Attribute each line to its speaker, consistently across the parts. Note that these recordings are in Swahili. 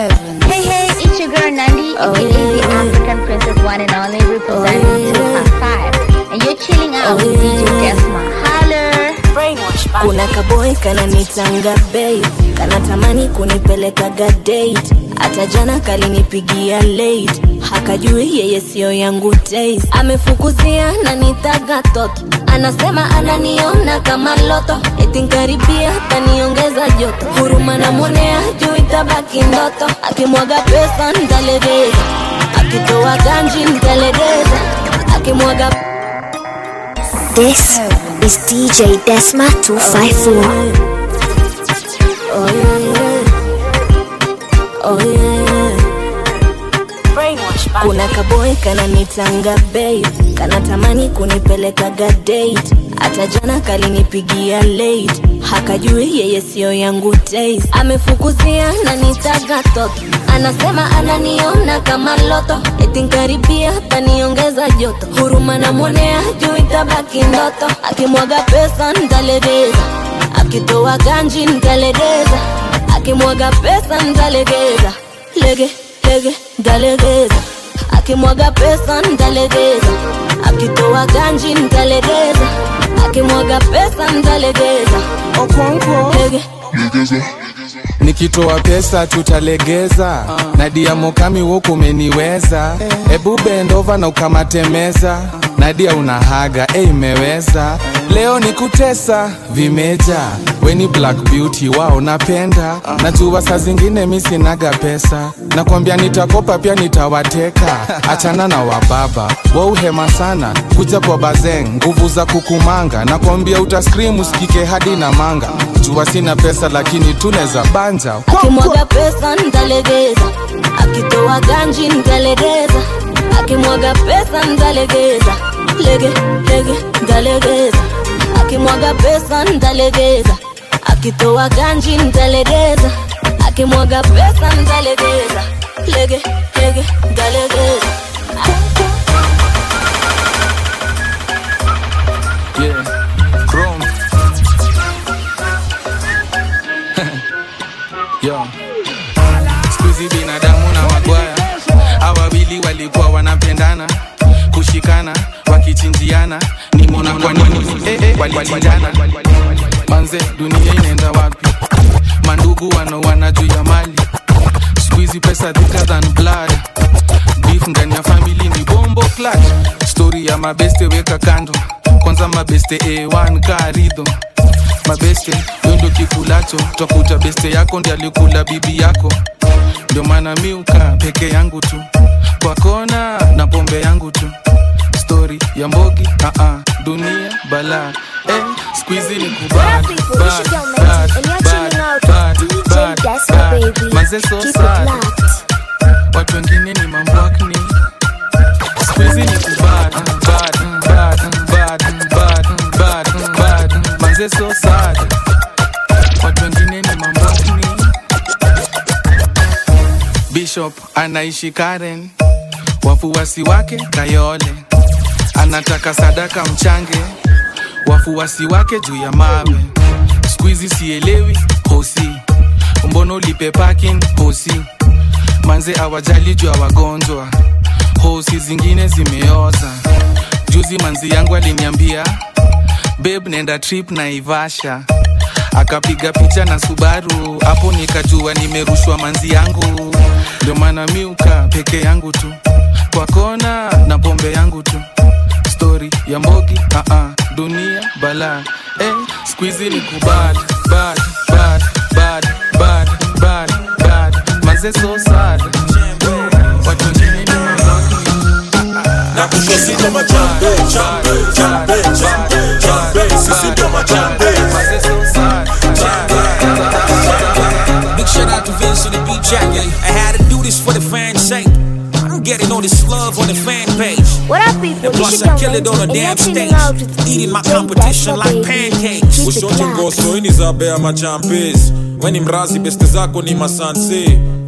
Speaker 1: heaven.
Speaker 2: Hey, hey, it's your girl Nandi,
Speaker 1: Oh,
Speaker 2: aka the
Speaker 1: yeah.
Speaker 2: African princess one and only representing
Speaker 1: Oh, yeah.
Speaker 2: Super 5. And you're chilling out with
Speaker 1: Oh,
Speaker 2: DJ
Speaker 1: yeah.
Speaker 2: Desma. Holler!
Speaker 1: kuna kaboy kananitanga bei kanatamani kunipelekaga date hata jana kalinipigia late hakajui yeye siyo yangu taste amefukuzia na nitaga toto anasema ananiona kama loto etinkaribia taniongeza joto huruma namwonea juu itabaki ndoto akimwaga pesa ntalegeza akitoa ganji ntalegeza akimwaga
Speaker 3: This is DJ Desma 254.
Speaker 1: Oh yeah, yeah. Oh yeah, yeah. kuna kaboy kananitanga bei kanatamani kunipelekaga date hata jana kalinipigia late hakajui yeye siyo yangu taste amefukuzia na nitaga toto anasema ananiona kama loto etinkaribia taniongeza joto huruma namwonea juu itabaki ndoto akimwaga pesa ntalegeza akitoa ganji ntalegeza akimwaga pesa ntalegeza lege lege ntalegeza akimwaga pesa ntalegeza akitoa ganji ntalegeza akimwaga pesa ntalegeza
Speaker 4: Okonkwo.
Speaker 1: lege
Speaker 4: nikitoa pesa tutalegeza nadia mokami woku umeniweza ebu bendova na ukamatemeza nadia unahaga e imeweza leo ni kutesa vimeja weni black beauty wao napenda najua saa zingine mi sinaga pesa nakwambia nitakopa pia nitawateka achana na wababa wauhema sana kuja kwa bazeng nguvu za kukumanga nakwambia utaskrim usikike hadi na manga jua sina pesa lakini tuneza banja
Speaker 1: akimwaga pesa ntalegeza akitoa ganji ntalegeza akimwaga pesa ntalegeza lege lege ntalegeza akimwaga pesa ntalegeza akitoa ganji ntalegeza akimwaga pesa ntalegeza lege lege ntalegeza
Speaker 4: yeah. Chrome. Yo. Squeezy binadamu na magwaya hawa wawili walikuwa wanapendana kushikana wakichinjiana nimona kwa nini eh, eh, walichinjana manze dunia inaenda wapi mandugu wanaoana juu ya mali squeezy pesa thicker than blood beef ndani ya family ni bombo clutch story ya mabeste weka kando kwanza mabeste a1 karidho mabeste wendo kikulacho twakuta beste yako ndi alikula bibi yako ndio maana miuka peke yangu tu kwa kona na pombe yangu tu stori ya mbogi uh -uh, dunia bala eh, squeezy ni kubad
Speaker 3: What up, people?
Speaker 4: bad,
Speaker 3: It's your girl
Speaker 4: bad,
Speaker 3: Nancy, and you're
Speaker 4: bad,
Speaker 3: chilling out
Speaker 4: bad,
Speaker 3: with DJ
Speaker 4: bad,
Speaker 3: Desma,
Speaker 4: bad.
Speaker 3: baby.
Speaker 4: Manze so
Speaker 3: Keep it
Speaker 4: sad
Speaker 3: locked.
Speaker 4: watu wengine ni mambwakni squeezy ni kubad bad, bad, bad, bad, bad, bad. manze so sad watu wengine ni mambwakni bishop anaishi karen wafuasi wake kayole anataka sadaka mchange wafuasi wake juu ya mawe skuizi sielewi hosi mbono ulipe parking hosi manze awajali juu ya wagonjwa hosi zingine zimeoza juzi manzi yangu aliniambia beb nenda trip na ivasha akapiga picha na subaru hapo nikajua nimerushwa manzi yangu ndio maana miuka peke yangu tu kwa kona na pombe yangu tu stori ya mbogi uh -uh, dunia bala eh, squizi ni kubad bad, bad, bad, bad, bad, bad. manze so sad watu wengine ni mabaki
Speaker 5: na kushosi ndo majambe jambe jambe jambe jambe sisi ndo majambe
Speaker 6: Big shout out to Vince and the beat jacket. I had to do this for the fans' sake. I'm getting all this love on the fan page.
Speaker 3: What up, people?
Speaker 6: And plus,
Speaker 3: It's
Speaker 6: I
Speaker 3: your
Speaker 6: kill
Speaker 3: girl
Speaker 6: it on a
Speaker 3: Nancy,
Speaker 6: damn
Speaker 3: and you're chilling
Speaker 6: stage,
Speaker 3: out with
Speaker 6: eating my
Speaker 3: DJ
Speaker 6: competition
Speaker 3: Desma,
Speaker 6: like
Speaker 3: baby.
Speaker 6: pancakes.
Speaker 3: Keep it
Speaker 5: ushote
Speaker 3: locked.
Speaker 5: ngoso ini za bea machampes weni mrazi beste zako ni masanse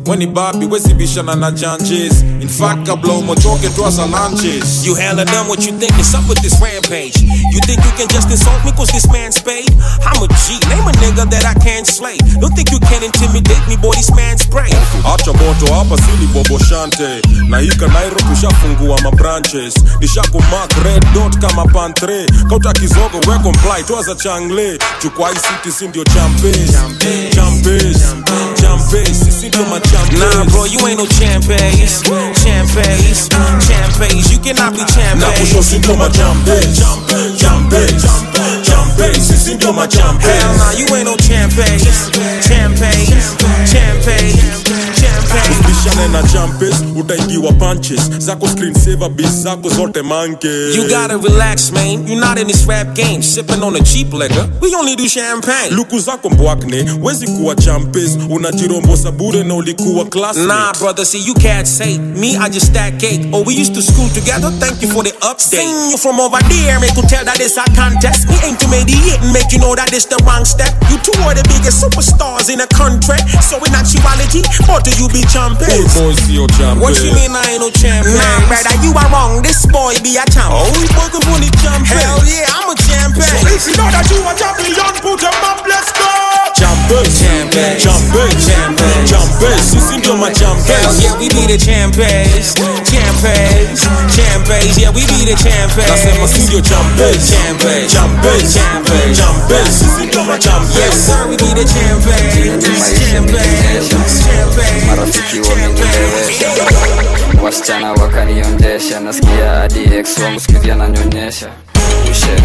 Speaker 6: weni babi wezibishana na janjes in fact kabla umotoke twaza lunches you hella done what you think is up with this rampage you think you can just insult me cause this man's paid i'm a g name a nigga that i can't slay don't think you can intimidate me boy this man's spray
Speaker 5: acha moto hapa sini bobo shante na hika nairobi ushafungua mabranches nishakumak red dot kama pantre kauta kizogo we comply twaza changle chukwa hii city si ndio champes champes champes sisi ndio
Speaker 6: Nah, bro,
Speaker 5: machampes
Speaker 6: you ain't no champes, champes, champes. You cannot be
Speaker 5: na
Speaker 6: champes.
Speaker 5: kusho si ndio machampes champes champes sisi ndio machampes
Speaker 6: Hell nah, you ain't no champes, champes, champes, champes.
Speaker 5: bishane na champes utaingiwa punches zako screen saver bis zako zote manke
Speaker 6: You gotta relax, man. You're not in this rap game, sipping on a cheap liquor. We only do champagne.
Speaker 5: luku zako mbwakne wezi kuwa champes unajirombosa bure na ulikuwa classmate.
Speaker 6: Nah, brother, see, you can't say me, I just stack cake. Oh, we used to school together, thank you for the update. Seen you from over there, make you tell that it's a contest. We aim to mediate and make you know that it's the wrong step. You two are the biggest superstars in the country. So in actuality, what do you be
Speaker 5: Old
Speaker 6: champions?
Speaker 5: boys sio champes.
Speaker 6: What you mean I ain't no champion? Nah, brother, you are wrong. This boy be a champ.
Speaker 5: Oh, we working for the champion.
Speaker 6: Hell yeah, I'm a champion.
Speaker 5: If you know that you a champion, put them up, let's go. Champes,
Speaker 6: Champes.
Speaker 5: champes,
Speaker 6: Champes.
Speaker 5: champes, sisi ndio
Speaker 6: Hell
Speaker 5: machampes.
Speaker 6: yeah, we be the champions, champions, champions. Yeah, we be the
Speaker 5: Nasema si
Speaker 6: champions.
Speaker 5: ndio champes,
Speaker 6: Champes.
Speaker 5: champes,
Speaker 6: Champes.
Speaker 5: champes, sisi ndio
Speaker 6: Yes,
Speaker 5: machampes.
Speaker 6: sir, we be the champions, champions, champions,
Speaker 7: marafiki wamenilewesha wasichana wakaniondesha nasikia hadi ex wangu skuizi ananyonyesha ushe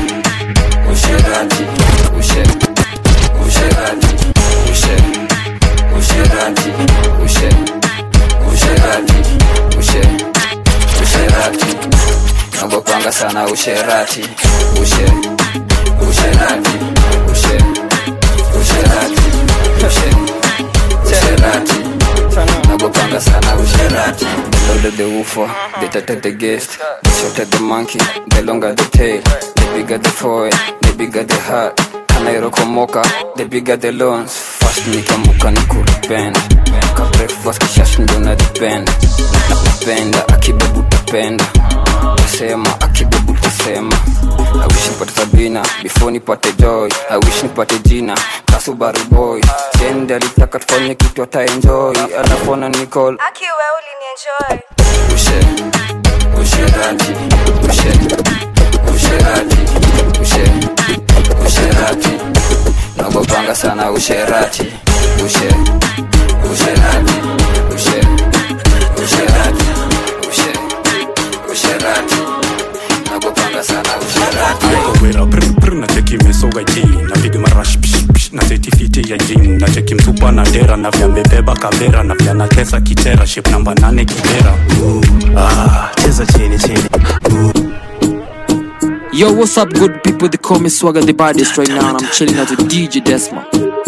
Speaker 7: usherati ushe usherati ushe usherati ushe usherati ushe usherati nagopanga sana usherati ushe usherati ushe usherati ushe usherati nagopanga sana usherati the louder the woofer the tighter the guest the shorter the monkey the longer the tail the bigger the foil the bigger the heart kanairokomoka the bigger the loans fast nikamuka ni kuripenda ka breakfast kishash ndo na depend napenda akibebu tapenda tasema akibebu tasema I wish nipate sabina before nipate joy I wish nipate jina kasubaru boy sende alitaka tufanye kitu ataenjoy anafona nicol
Speaker 8: akiwe ulinienjoy
Speaker 7: ushe usherati ushe usherati ushe usherati nagopanga sana usherati ushe usherati ushe usherati ushe usherati nagopanga sana usherati
Speaker 9: wera brr brr na cheki mesoga ji napiga marash psh psh na setifiti ya jim na cheki mtupa na dera na vya mbebeba kavera na vya natesa kitera ship namba nane kibera
Speaker 10: Ah, cheza chini chini
Speaker 11: Yo, what's up, good people? They call me Swagger the baddest right now, and I'm chilling out with DJ Desma.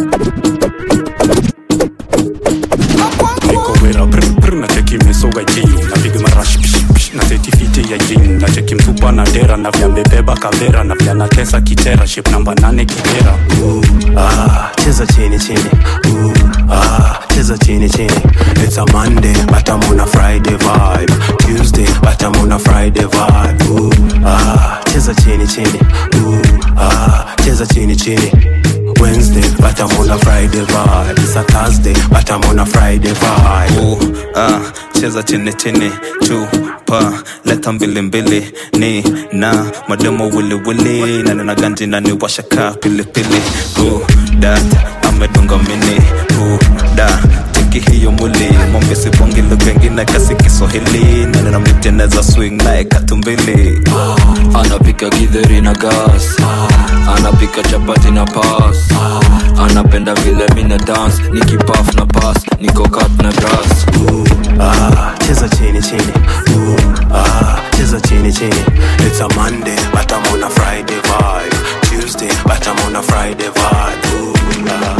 Speaker 9: niko wera brr brr na cheki mesoga ji napiga marash psh psh na setifiti ya jim na cheki mtupa na dera na vya mbebeba kavera na vya natesa kitera ship namba nane kibera
Speaker 10: Ah, cheza chini chini Ooh, ah, cheza chini chini It's a Monday but I'm on a Friday vibe Tuesday but I'm on a Friday vibe Ooh, ah, cheza chini chini Ooh, ah, cheza chini chini Wednesday but I'm on a Friday vibe It's a Thursday but I'm on a Friday vibe
Speaker 12: Ooh, ah, cheza chini chini chupa leta mbili mbili ni na mademo wili wili na nina ganji na ni washaka pilipili Ooh, dat amedunga mini Ooh, da tiki hiyo mwili mombe sibongi lugha ingine kasi kiswahili na nina miteneza swing naye katumbili
Speaker 13: anapika githeri na gas anapika chapati na pas anapenda vile mina dance nikipaf na pas niko kat na grass
Speaker 10: ah, cheza chini chini Ooh, ah, cheza chini chini It's a Monday but I'm on a Friday vibe Tuesday but I'm on a Friday vibe Ooh, ah.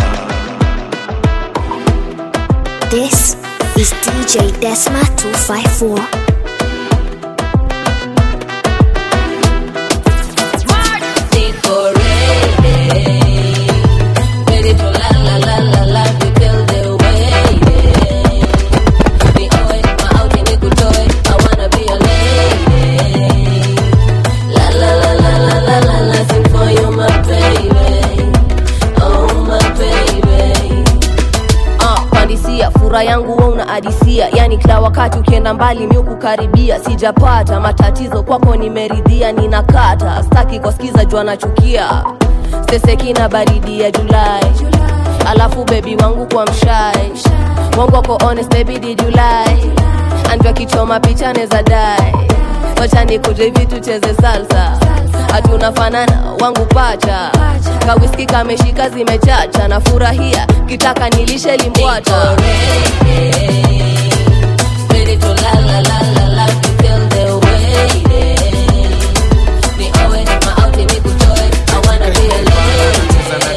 Speaker 3: This is DJ Desma 254.
Speaker 1: Ready to la la la la la, you feel the way.
Speaker 14: sura yangu wa una adisia yani kila wakati ukienda mbali mi kukaribia sijapata matatizo kwako nimeridhia ninakata staki kwasikiza jua nachukia sesekina baridi ya julai alafu bebi wangu kwa mshai wangu wako honest baby did you lie anjwa kichoma picha neza dai wacha nikuje hivi tucheze salsa hatunafanana wangu pacha kawiski kameshika zimechacha na furahia kitaka nilishe limbwata Ready to la la la la la to feel the way Ni owe maauti nikutoe I wanna be alone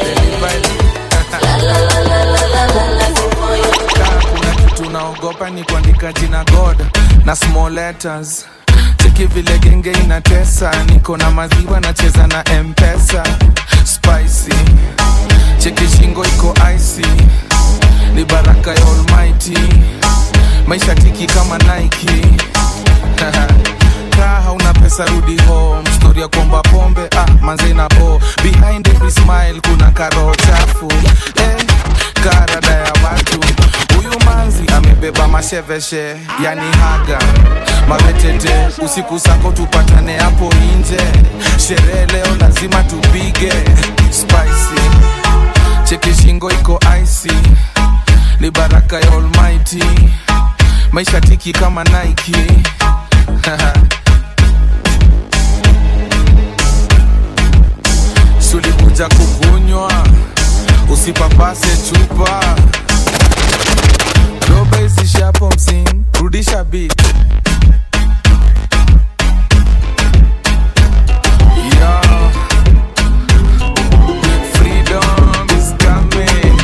Speaker 14: La la la la la la la la for you
Speaker 4: kuna kitu naogopa ni kuandika jina god na small letters cheki vile genge inatesa niko na maziwa nacheza na mpesa spicy cheki shingo iko icy ni baraka ya almighty maisha tiki kama nike kaa hauna pesa rudi home story ya kuomba pombe ah, manze na bo behind every smile kuna karo chafu eh, karada ya watu huyu manzi amebeba masheveshe yani haga mavetete usiku sako tupatane hapo nje sherehe leo lazima tupige spicy cheki shingo iko icy ni baraka ya almighty maisha tiki kama nike sulikuja kukunywa usipapase chupa roba isishapo msing rudisha bit Yo. Freedom is coming.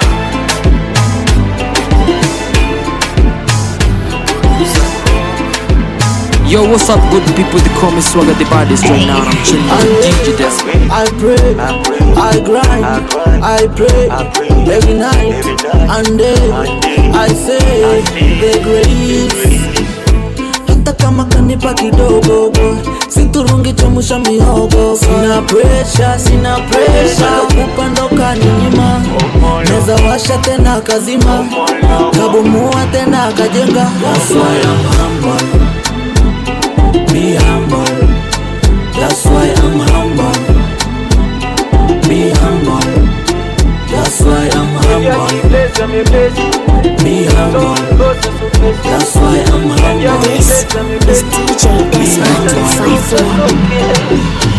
Speaker 11: Yo, what's up, good people? They call me Swagger the baddest right now. and I'm chilling with DJ Desmond.
Speaker 15: I pray, I grind, I pray every night and day. I say the grace. Hata kama kanipa kidogo boy, siturungi chemusha mihogo. Sina pressure, sina pressure, kupando kaninyima. Neza washa tena kazima, kabumua tena kajenga. That's why I'm humble. Be humble. That's why I'm humble. Be humble. That's why I'm humble. Be humble. That's why I'm humble.
Speaker 3: This is DJ Desmond 254.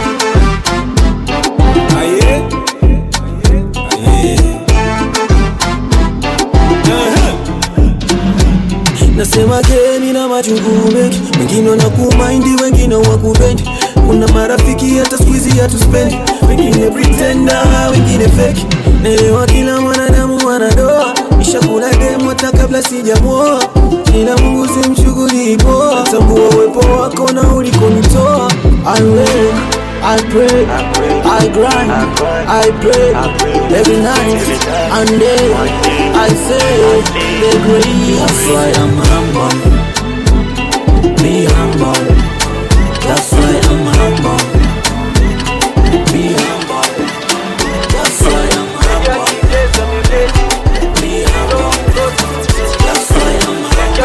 Speaker 15: Nasema geni na machungu mengi, wengine wanakumaindi, wengine wakupendi. Kuna marafiki hata squeezy hatuspendi, wengine pretenda, wengine fake. Naelewa kila mwanadamu anadoa, nishakula demu hata kabla sijamwoa, ila Mungu simchukulii poa, tambua uwepo wako na ulikonitoa. I work, I pray, I grind, I pray every night and day. I say the grace. That's why I'm humble. Be humble. That's why I'm humble. Be humble. That's why I'm humble. Be humble. That's why I'm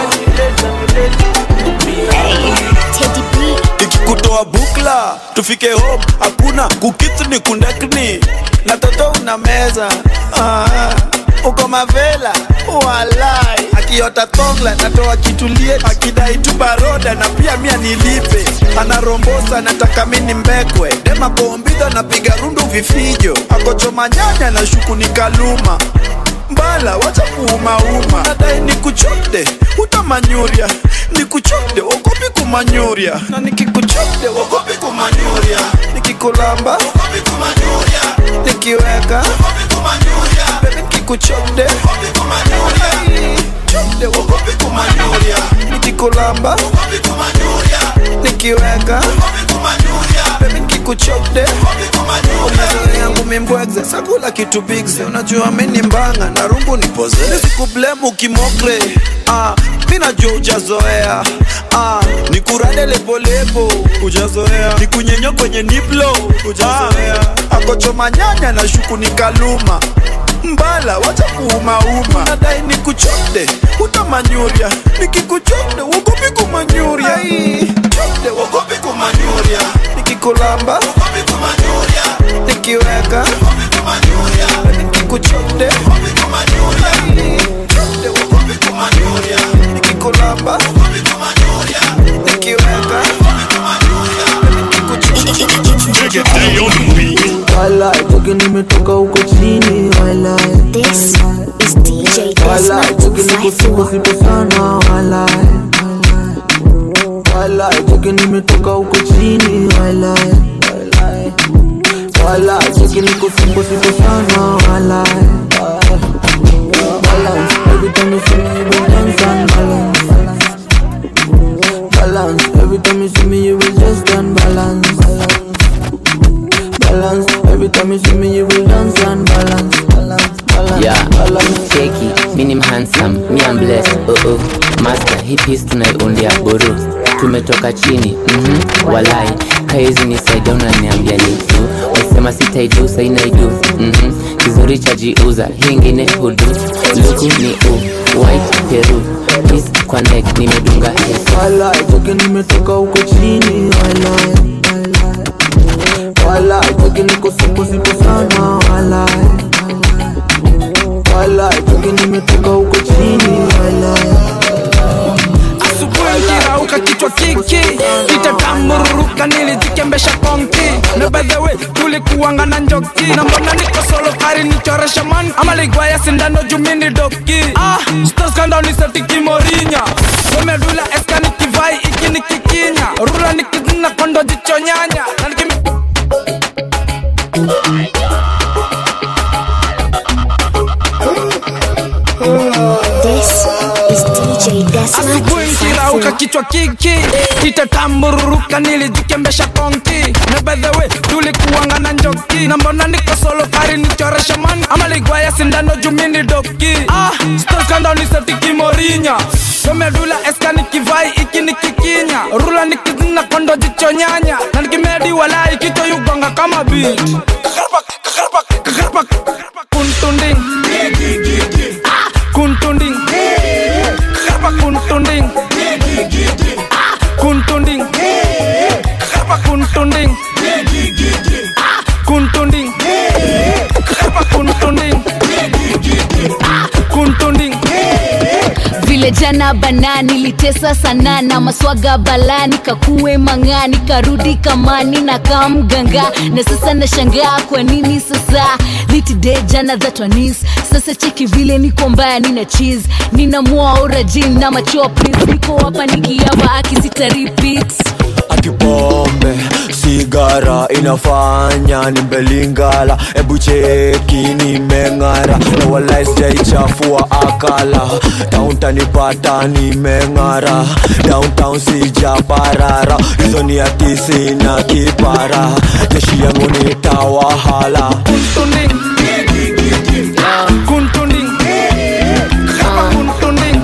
Speaker 15: humble.
Speaker 16: ikikutoa bukla tufike home hakuna kukithni kundakni na toto una meza ah, uko mavela walai akiota tongla natoa kitulie akidai tu baroda na pia mia nilipe anarombosa nataka mini mbekwe dema kombidha napiga rundu vifijo akochoma nyanya na shuku ni kaluma mbala wacha kuumauma nadai nikuchote utamanyuria nikuchote ogopi kumanyuria na nikikuchote ogopi kumanyuria nikikulamba ogopi kumanyuria nikiweka ogopi kumanyuria bebe nikikuchote ogopi kumanyuria chote ogopi kumanyuria nikikulamba ogopi kumanyuria nikiweka ogopi kumanyuria bebe nikikuchote ogopi kumanyuria yangu mimbwegze sakula kitu bigze unajua mini mbanga na rungu nipoze nisikublemu kimokre ah, mi najua ujazoea ah, nikurade lepolepo ujazoea nikunyenyo kwenye niplo ujazoea ah, akochoma nyanya na shuku ni kaluma mbala wacha kuumauma nadai nikuchode utamanyuria nikikuchode wogopi kumanyuria Ai, chode wogopi kumanyuria nikikulamba wogopi kumanyuria nikiweka wogopi kumanyuria nikikuchode wogopi kumanyuria Ai, chode wogopi kumanyuria nikikulamba wogopi kumanyuria nikiweka wogopi kumanyuria
Speaker 15: Walai, toki nimetoka huko chini walai
Speaker 3: This is DJ
Speaker 15: Walai,
Speaker 3: Desmond
Speaker 15: toki niko sipo sipo sana walai Walai, toki nimetoka huko chini walai Walai, toki niko sipo sipo sana walai Balance, every time you see me you will dance and balance Balance, every time you see me you will just unbalance Balance, every time you see me you will dance and balance Balance, balance,
Speaker 17: Yeah,
Speaker 15: balance
Speaker 17: cheki, minim handsome, mi am blessed, oh oh Master, hii piece tunaiundia buru Tumetoka chini, mhm, walai Kaizi nisaidia unaniambia ni tu Wasema sitaidu, sai naidu, mhm Kizuri cha jiuza, hii ingine hudu Luku ni u, white peru Peace kwa neck, nimedunga hesu
Speaker 15: Walai, toki nimetoka huko chini walai Walai, toki niko sipo sipo sana walai Walai, toki nimetoka huko chini walai
Speaker 18: asubuhi kirauka kichwa kiki itatambururuka nilijikembesha konki na by the way tulikuanga na njoki na mbona niko solo kari nichoresha man ama ligwaya sindano jumini doki ah stoskanda nisetiki morinya wemedula eska nikivai iki nikikinya rula nikizina kondo jichonyanya na nikim
Speaker 3: This is DJ Desmond
Speaker 18: asubuhi nkirauka kichwa kiki itatambururuka nilijikembesha konki na by the way tulikuanga na njoki na mbona niko solo kari nichoresha man ama ligwaya sindano jumini doki ah stoskanda nisetiki morinya wemedula eska nikivai iki nikikinya rula nikizina kondo jichonyanya na nikimedi walai kichwa yugonga kama bit kuntunding Ah, kuntunding Karpa kuntunding Ah, kuntunding Karpa kuntunding Ah, kuntunding Karpa kuntunding Ah, kuntunding
Speaker 19: vile jana bana nilitesa sana na maswaga balani kakuwe mang'ani karudi kamani na kamganga na sasa nashangaa kwa nini sasa litide jana thatwanis sasa cheki vile niko mbaya nina cheese nina mwaorajin na machoa please niko hapa nikiava akisita repeat
Speaker 20: akipombe sigara inafanya nimbelingala ebu cheki nimeng'ara na walai sijaichafua akala tauntanipata nimeng'ara downtown sijaparara hizo ni atisi na kipara jeshi yangu nitawahala
Speaker 18: kuntunding kuntunding Karpa kuntunding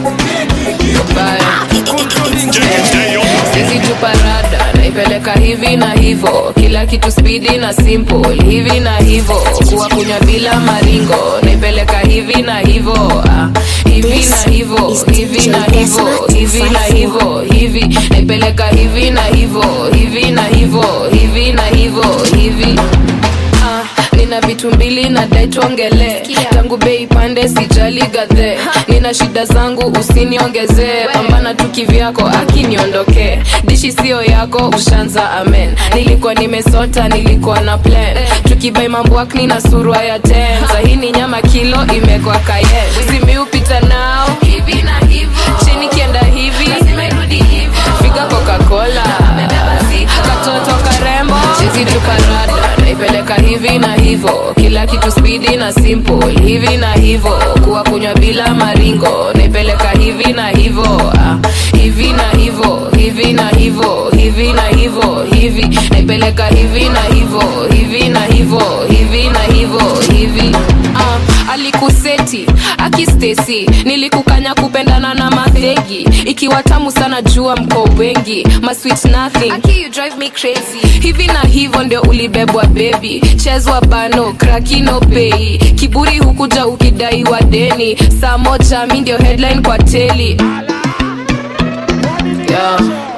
Speaker 21: sisi tuparada naipeleka hivi na hivo kila kitu spidi na simple hivi na hivo kuwa kunywa bila maringo naipeleka hivi na hivo ah, hivi na hivo hivi na hivo hivi na hivo hivi naipeleka hivi na hivo hivi na hivo hivi na hivo hivi Ah, nina vitu mbili na dai tuongele tangu bei pande sijali gadhe nina shida zangu usiniongezee pambana tu kivyako akiniondokee dishi sio yako ushanza amen nilikuwa nimesota nilikuwa na plan tukibai mambwakni na surwa ya ten sahini nyama kilo imekwa kaye zimiupita nao hivi na hivo chini kienda hivi figa coca-cola katoto karembo chizi tuparada naipeleka hivi na hivo kila kitu spidi na simple hivi na hivo kuwa kunywa bila maringo naipeleka hivi na hivo ah, hivi na hivo hivi na hivo hivi na hivo hivi naipeleka hivi na hivo hivi na hivo hivi na hivo hivi ah, alikuseti akistesi nilikukanya kupendana na madhegi ikiwa tamu sana jua mko wengi masweet nothing Aki, you drive me crazy hivi na hivyo ndio ulibebwa bebi chezwa bano krakino pei kiburi hukuja ukidaiwa deni saa moja mi ndio headline kwa teli yeah.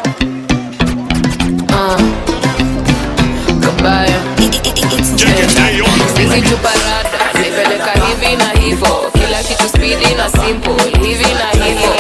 Speaker 21: uh. kabaya hizi chuparada nipeleka hivi na hivo kila kitu spidi na simple hivi na hivo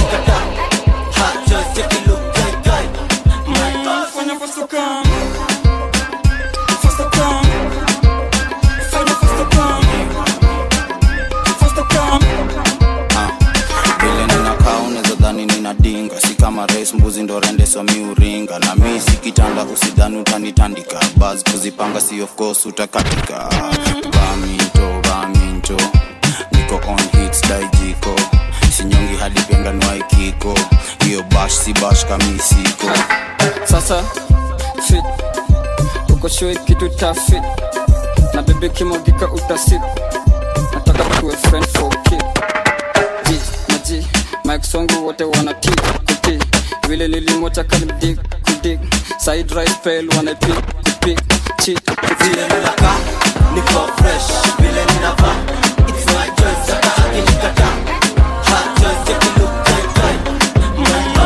Speaker 2: vile ninakaa unaweza dhani ninadinga si kama rais mbuzi ndo rende so mi uringa na mi si kitanda usidhani utanitandika bas kuzipanga si of course utakatika baminto baminto niko on hits daijiko sinyongi hadi penganwaikiko hiyo bash si bash kamisiko
Speaker 22: sasa fit uko show kitu ta fit na bebe kimogika utasip nataka tuwe friend for kid G na G Mike Songo wote wana t kuti vile nilimwacha kanidig kudig side rice pale wana pick kupik chi vile ninakaa
Speaker 15: niko fresh vile ninavaa it's my choice hata akinikataa hot choice take a look right right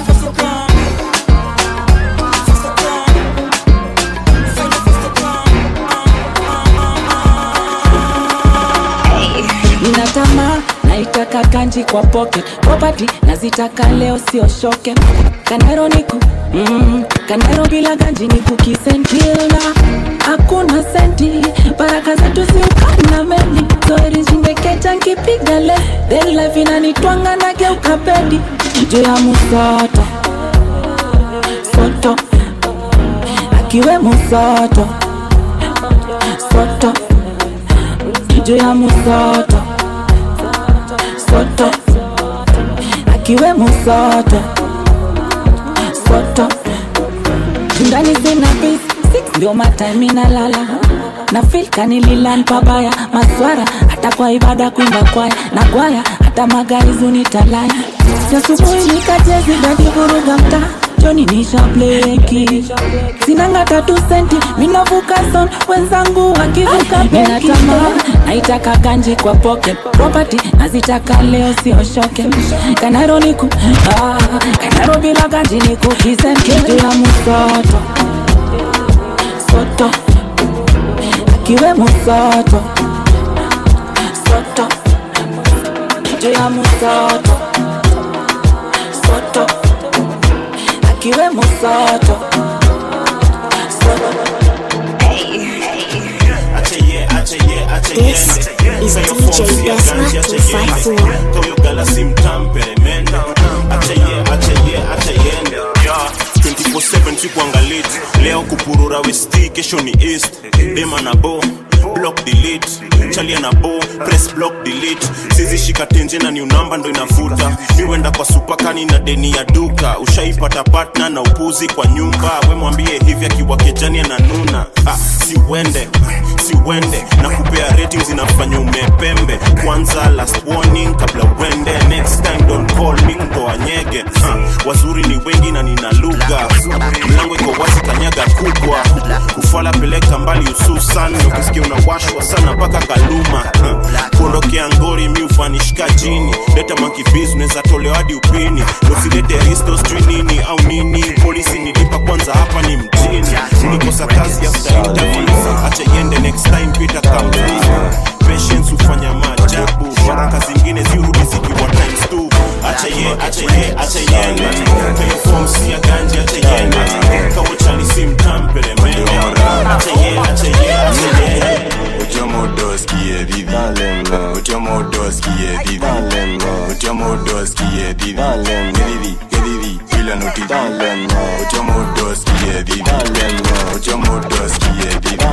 Speaker 23: ninatamaa naitaka kanji kwa pocket property nazitaka leo sio shoke kanero niku mm, kanero bila ganji ni kukisentilna hakuna senti baraka zetu ziukana meli zoerijingekeja nkipiga le then life inanitwanga na geuka pedi juu ya musoto soto akiwe musoto soto juu ya musoto soto akiwe musoto soto tundani zina bis six ndio matime inalala na filka nililan pabaya maswara hata kwa ibada kuimba kwaya na kwaya hata magari zunitalaya asubuhi nikachezi dakivuruga mtaa joni nisha bleki sinanga tatu senti minavuka son wenzangu wakivuka minatamaa naitaka ganji kwa pocket property nazitaka leo sioshoke kanaro niku ah, kanaro bila ganji niku kisenkitu ya musoto soto akiwe musoto soto juu ya musoto soto akiwe musoto
Speaker 3: This is DJ Desma 254.
Speaker 5: Toyo galaxy mtamperemende achaye achaye achayende 24/7 sikuangalit leo kupurura westi kesho ni east dema na bo block delete chalia na bo press block delete sizi shika tenje na new number ndo inavuta miwenda kwa supakani na deni ya duka ushaipata partner na upuzi kwa nyumba we mwambie hivi akiwa kejani ananuna ah, si uende si uende na kupea ratings inafanya umepembe kwanza last warning kabla uende next time don't call me mtoa nyege ah, wazuri ni wengi na nina lugha mlango iko wazi kanyaga kubwa kufala peleka mbali hususan ukisikia unawashwa sana mpaka kaluma ah, kuondokea ngori mi ufanishika chini leta mankibis unaweza tolewa hadi upini usilete risto sijui nini au nini polisi nilipa kwanza hapa ni mjini nikosa kazi after interview acha iende next time pita kampuni patience hufanya maajabu baraka zingine zirudi zikiwa times two acha ye acha ye acha yende kwenye form si ya ganji acha yende kawo chali si mtampere mende acha ye acha ye acha yende
Speaker 2: Uchomodoski edidi Uchomodoski edidi Uchomodoski edidi Edidi, edidi, bila nuti Uchomodoski edidi Uchomodoski edidi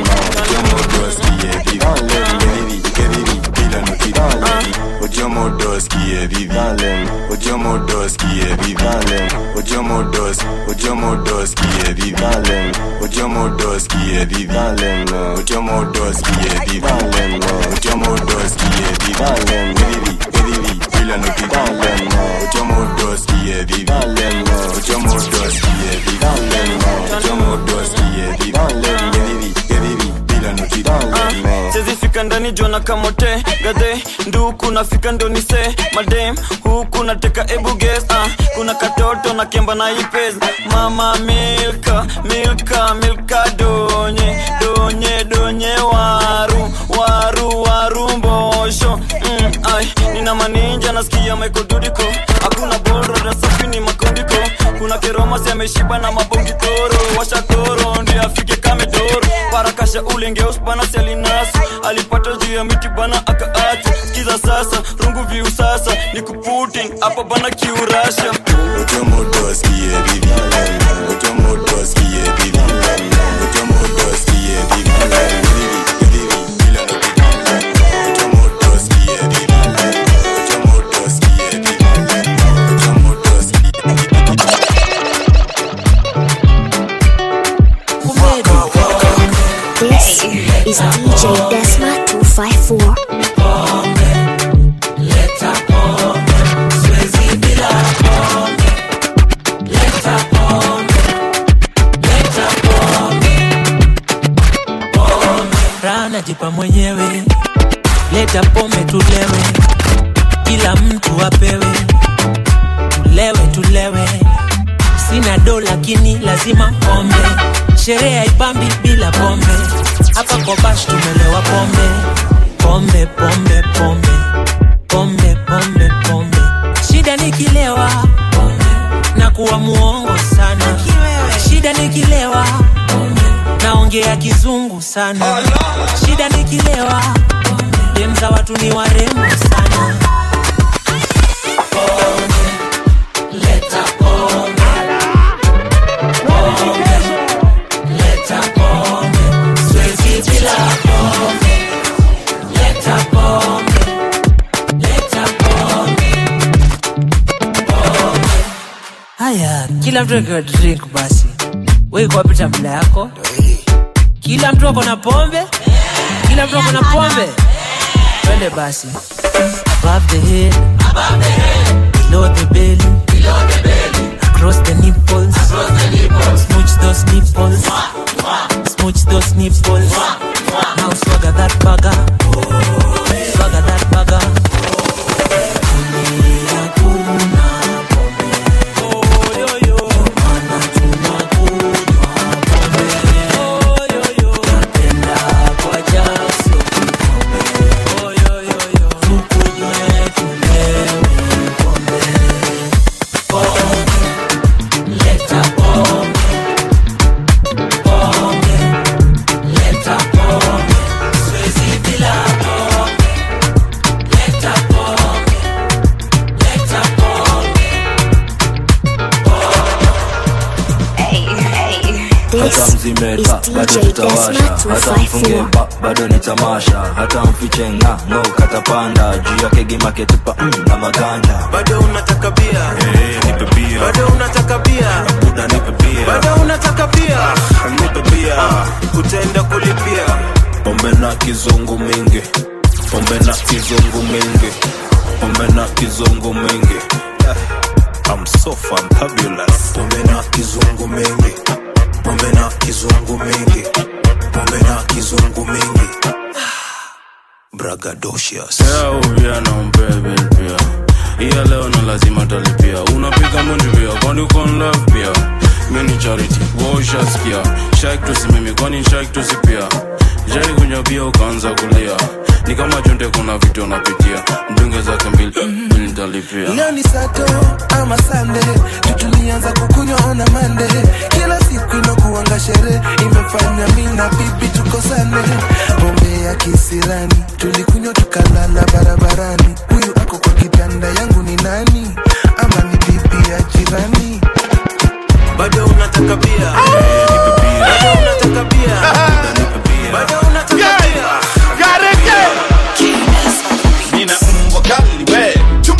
Speaker 2: Uchomodoski edidi Edidi, edidi, bila nuti Uchomodoski dos kie vivi Ojomo dos kie vivi Ojomo dos Ojomo dos kie vivi Ojomo dos kie vivi Ojomo dos kie vivi Ojomo dos kie vivi Vivi vivi bila no vivi Ojomo dos kie vivi Ojomo dos kie vivi Ojomo dos kie vivi Vivi vivi bila no vivi
Speaker 6: sezifika ndani jona kamote gadhe nduku nafika ndonise madem huku nateka ebuges uh, kuna katoto na kemba na ipes mama milka milka milka donye donye donye waru waru waru mbosho mm, ai nina maninja nasikia maikodudiko hakuna bora safi ni makondiko kuna keromasi ameshiba na mabongi toro washatoro ndi afike kamedoro parakasha ulengeus bana sialinasu alipata juu ya miti bana akaacha skiza sasa rungu viu sasa ni kuputin hapa bana kiurasha
Speaker 2: Ojomo dos kie vivi Ojomo dos kie vivi Ojomo dos kie vivi Vivi vivi bila no vivi Ojomo dos kie vivi Ojomo dos kie vivi Ojomo dos
Speaker 3: This is DJ Desma 254.
Speaker 7: raha najipa mwenyewe leta pombe tulewe kila mtu apewe tulewe tulewe sina do lakini lazima pombe sherehe haipambi bila pombe hapa kwa bash tumelewa pombe pombe pombe pombe pombe pombe pombe shida nikilewa na kuwa muongo sana shida nikilewa naongea kizungu sana shida nikilewa dem za watu ni warembo sana Leta pombe. Pombe. Leta pombe. Siwezi bila pombe. Leta pombe. Leta pombe. Pombe. haya kila mtu akiwa drink basi weikuwapita mla yako kila mtu ako na pombe kila mtu ako na pombe twende basi above the head below the belly across the nipples smooch those nipples smooch those nipples now swagger that bugger swagger that bugger Kulia kuna pombe. Oh, yo, yo. Mana tunakunywa pombe. Oh, yo, yo. Napenda kwa jasho kikombe. Oh, yo, yo, yo. Tukunywe tulewe pombe. Pombe. Leta pombe. Pombe. Leta pombe. Siwezi bila pombe. Leta pombe. Leta pombe.
Speaker 13: hata mzimeta bado tutawasha hata mfunge ba, bado ni tamasha hata mfiche nga ngo katapanda juu yake gimaketupa mm, na maganda
Speaker 8: bado unataka bia hey, nipe bia bado unataka bia
Speaker 13: buda nipe bia
Speaker 8: bado unataka bia ah, nipe bia utaenda kulipia
Speaker 5: pombe na kizungu mingi pombe na kizungu mingi pombe na kizungu mingi I'm so fantabulous
Speaker 8: pombe na kizungu mingi pombe na kizungu mingi pombe na kizungu mingi
Speaker 5: bragadocious
Speaker 24: Leo ubia na umpebe pia iya leo na lazima talipia unapiga mundi pia kwani uko in love pia mi ni charity woshaskia shak tusimimi kwani shak tusipia jai kunywa bia ukaanza kulia ni kama chonde kuna vitu unapitia mdunge zake mbili mbili nitalipia
Speaker 25: leo ni sato ama sande tutulianza kukunywa ona mande kila siku inakuanga sherehe imefanya mi na bibi tukosane pombe ya kisirani tulikunywa tukalala barabarani huyu ako kwa kitanda yangu ni nani ama ni bibi ya jirani
Speaker 8: bado unataka bia bado unataka bia bado unataka bia
Speaker 26: nina mbwa kali we chuma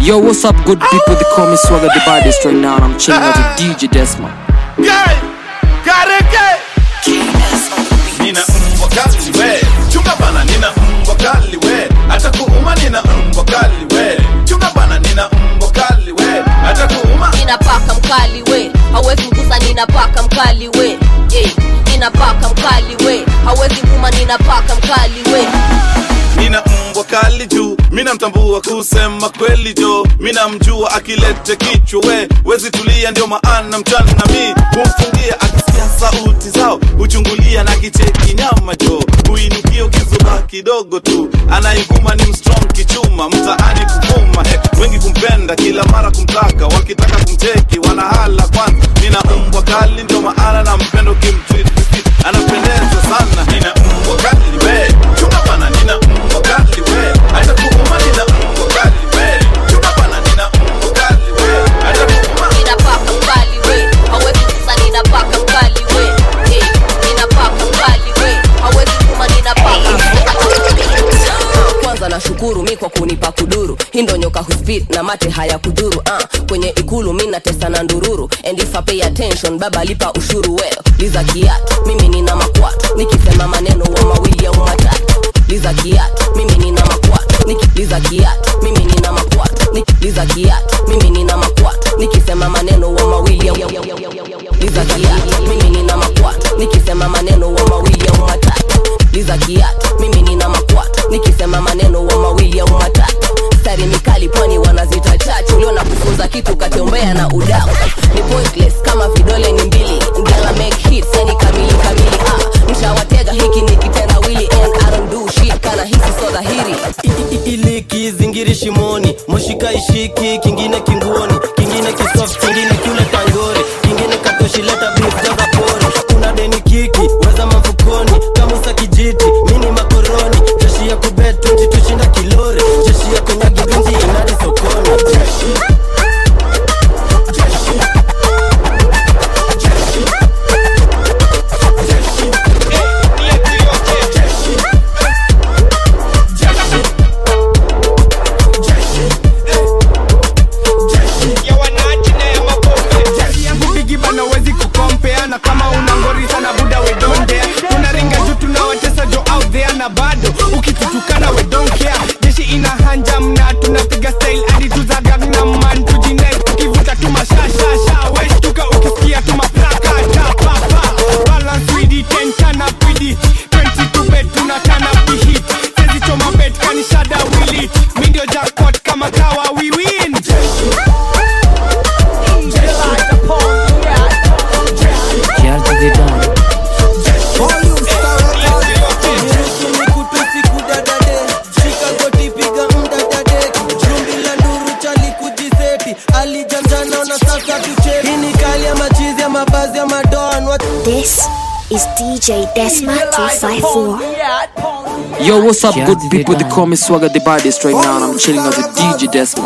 Speaker 11: Yo, what's up, good people? They call me Swagger the baddest right now, and I'm chilling out with DJ Desma.
Speaker 1: Guy, kareke nina mbwa kali we chunga bana nina mbwa kali we hata kuuma nina mbwa kali we chunga bana nina mbwa kali we hata kuuma
Speaker 9: nina paka mkali we hawezi mgusa nina paka mkali we yeah. nina paka mkali we hawezi nguma nina paka mkali we
Speaker 1: nina mbwa kali juu mina mtambua kusema kweli jo mina mjua akilete kichwa we wezi tulia ndio maana mchana na mi humfungia akisikia sauti zao huchungulia na kicheki nyama jo huinukia ukizuba kidogo tu anaiguma ni mstrong kichuma mtaani kuvuma he, wengi kumpenda kila mara kumtaka wakitaka kumcheki wanahala kwanza nina mbwa kali ndio maana na mpendo kimtreat anapendeza sana nina mbwa kali we chunga bana nina mbwa kali we hata kuuma nina mbwa kali we chunga bana nina mbwa kali we hata kuuma
Speaker 9: nina paka mkali we hawezi mgusa nina paka mkali we yeah. nina paka mkali we hawezi nguma nina paka
Speaker 10: kwanza nashukuru mi kwa kunipa kuduru hii ndo nyoka huspit na mate haya kudhuru uh, kwenye ikulu mi natesa na ndururu and if I pay attention baba lipa ushuru well liza kiatu mimi nina makwatu nikisema maneno wa mawili au matatu liza kiatu mimi nina makwatu Niki, liza kiatu mimi nina makwatu Niki, liza kiatu mimi nina makwatu nikisema maneno wa mawili au liza kiatu mimi nina makwatu nikisema maneno wa mawili au matatu liza kiatu mimi nina makwatu nikisema maneno wa mawili au matatu stari mikali pwani wanazita chachu leo na kufunza kitu katembea na udau ni pointless kama vidole ni mbili ngala make hits yani kamili kamili ah mshawatega hiki ni kitendawili and I don't do shit kana hisi so dhahiri
Speaker 12: ili kizingiri shimoni moshika ishiki kingine kinguoni kingine kisoft kingine kiule tangori kingine katoshileta beef jaza pori kuna deni kiki weza mafukoni kamusa kijiti mini makoroni jeshi ya kubet 20 tushinda kilori jeshi ya konyagi binzi inadi sokoni jeshi
Speaker 14: yangu bigi bana wezi kukompea na kama una ngori sana buda we don't dare tunaringa juu tunawatesa jo out there na bado ukitutukana we don't care jeshi ina hanja mna tunapiga style hadi tuzagang man tujinai tukivuta tu mashashasha westuka ukisikia tu maplaka tapapa balance widi tenkana pidi 22 bet tunatana pihit sezi choma bet kanishada wili mi ndio jackpot kama kawa we win
Speaker 11: Cheers to the dawn.
Speaker 3: This is DJ Desma 254.
Speaker 11: Yo, what's up, good people? They call me Swagger the baddest right now, and I'm chilling out with DJ Desma.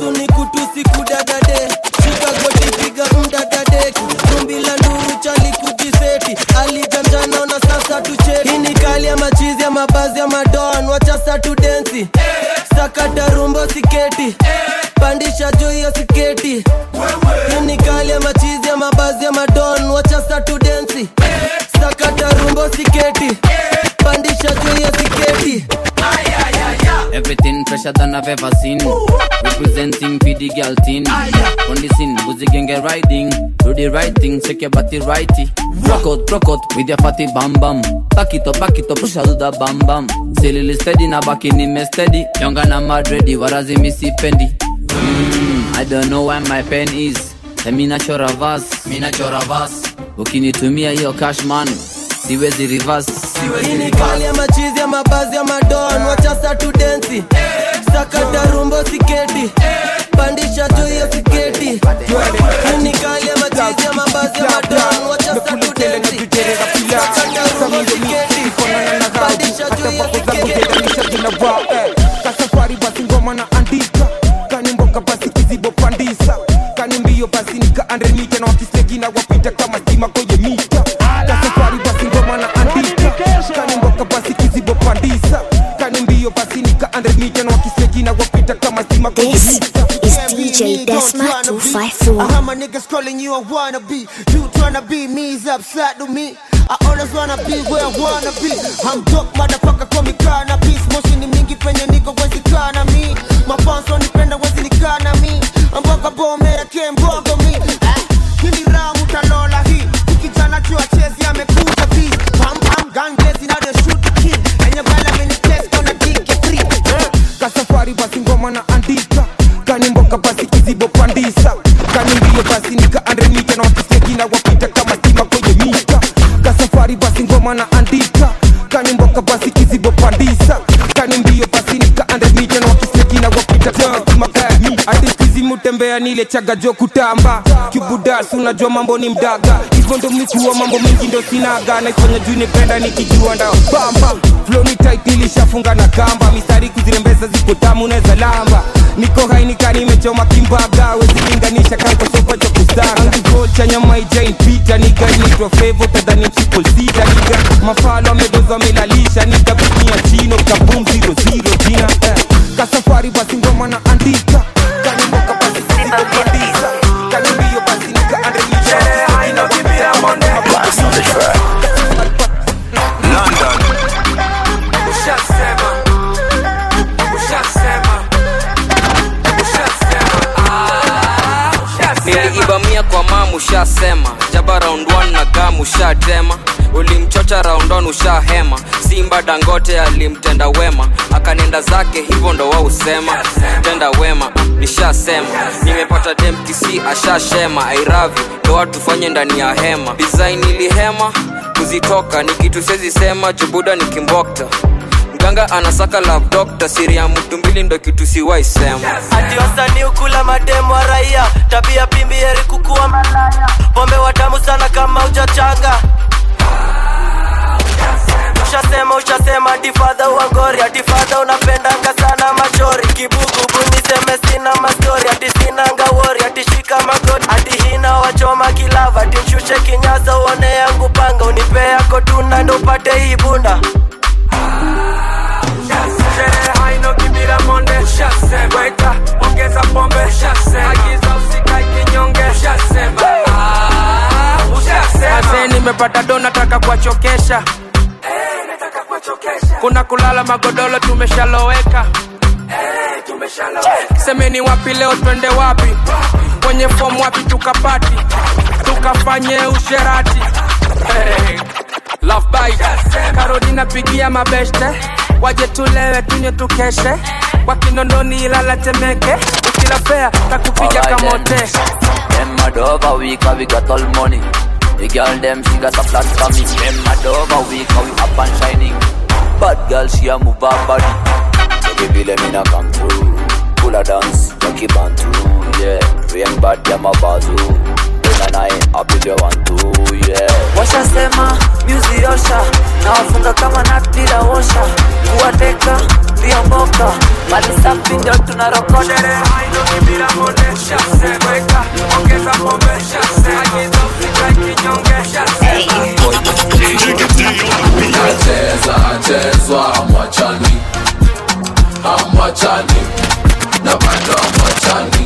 Speaker 12: alijanjana na sasa tucheki hii ni kali ya machizi ya mabazi ya madon wacha sa tu densi sakata rumbo siketi pandisha juu ya siketi hii ni kali ya machizi ya mabazi ya madon wacha sa tu densi sakata rumbo siketi pandisha juu ya siketi
Speaker 26: Everything fresher than I've ever seen. Representing PD girl teen. On the scene, boozy gang get riding. Do the right thing, shake your body righty. Rock out, rock out with your fatty bam bam. Back it up, back it up, push out the bam bam. Silly steady na back in me steady. Younger na mad ready, warazi missy pendi. Mm, I don't know where my pen is. Eh, mi nachora verse, mi nachora verse. Ukinitumia hiyo cash man, siwezi reverse.
Speaker 12: hii ni kali ya machizi ya mabazi ya madon wacha sa tu densi sakata rumbo siketi pandisha juu ya siketi hii ni kali ya machizi ya mabazi ya madon wacha sa tu densi sakata rumbo siketi pandisha juu ya siketi
Speaker 27: kasafari basi ngoma na andika kani mboka basi kizibo pandisa kani mbio basi nika andremita na wakisegi na wapita kama stima kwenye mita kasafari basi ngoma na andika kani mboka basi kizibo pandisa kani mbio basi nika andremita na wakisegi na wapita kama stima stima kwenye
Speaker 3: This
Speaker 27: mita
Speaker 3: is DJ Desma
Speaker 4: I
Speaker 3: 254.
Speaker 4: heard my niggas calling you a wannabe. You tryna be me is upside to me. I always wanna be where I wanna be. I'm dope, motherfucker, call me cannabis. Moshi ni mingi penye niko wezi kana mi. Mafanso nipenda wezi nikana mi. Mboga bome ya kembogo mi. Eh, Hili ramu talola hii. Kijana chua chezi amekuja vi. Pam pam gun blazing now they shoot the kid. And your bala many test gonna dig it free. Eh,
Speaker 27: kasafari basi ngoma na andika kani mboka basi kizibo pandisa kani mbio basi nika andremita na wakisiagina wapita kama stima kwenye mita kasafari basi ngoma na andika kani mboka basi kizibo pandisa kani mbio basi nika andremita na wakisiagina wapita kama stima kwenye mita hadi skizi mutembea nile chaga jo kutamba kibudas unajua mambo ni mdaga hivyo ndo mikuwa mambo mengi ndo sinaga naifanya juu nipenda nikijua ndao bamba floni tight ilishafunga na kamba mistari kuzirembeza ziko tamu neza lamba niko hainika nimechoma kimbaga wezilinganisha kankosopa cha kustaga angigol cha nyama ijain pita niga inaitwa fevo tadhani triple sita niga mafalo amedoza amelalisha niga kunia chino kabum zero zero jina eh. kasafari basi ngoma na andika kani mboka basi sizipopandisa kani mbio basi nika andremisha
Speaker 16: London.
Speaker 7: Ushasema, ushasema,
Speaker 17: niliibamia kwa mamu ushasema jaba round 1 na gamu ushatema ulimchocha round 1 ushahema simba dangote alimtenda wema akanenda zake hivyo ndo wausema tenda wema ah, nishasema nimepata demkisi ashashema airavi ndo watu fanye ndani ya hema design ilihema kuzitoka ni kitu sezi sema jubuda ni kimbokta mganga anasaka love doctor siri ya mtu mbili ndo kitu siwaisema
Speaker 18: ati wasanii ukula mademu wa raia tabia pimbi heri kukuwa malaya pombe watamu sana kama ujachanga ushasema ushasema tifadha uangori atifadha unapendanga sana machori kibugubu niseme sina mastori ati sinanga wori atishika magoti ati hina wachoma kilava ati mshushe kinyasa uone yangu panga unipe yako tuna ndo upate hii bunda
Speaker 7: sherehe haino kibira monde ushasema weta ongeza pombe ushasema agiza usikae kinyonge ushasema Ah, ushasema Azee nimepata do nataka kuwachokesha kuna kulala magodoro tumeshaloweka semeni wapi leo twende wapi kwenye fomu wapi tukapati tukafanye usherati hey. Love bite karodi napigia mabeshte waje tulewe tunywe tukeshe kwa kinondoni ilala temeke ukila fea takupiga
Speaker 26: Alright
Speaker 17: kamote
Speaker 26: Them mad over we cause we got all money The girl them she got a flat for me Them mad over we cause we up and shining Bad girl she a move her body Baby vile mina come through Pull a dance, Jackie Bantu Yeah, rain bad them a bazoo When and I up if you want to Yeah
Speaker 7: washasema myuzi osha na wafunga kama nat bila osha kuwateka viongoka mali safi ndio tunarokota
Speaker 19: nacheza chezwa amwachani amwachani na bado amwachani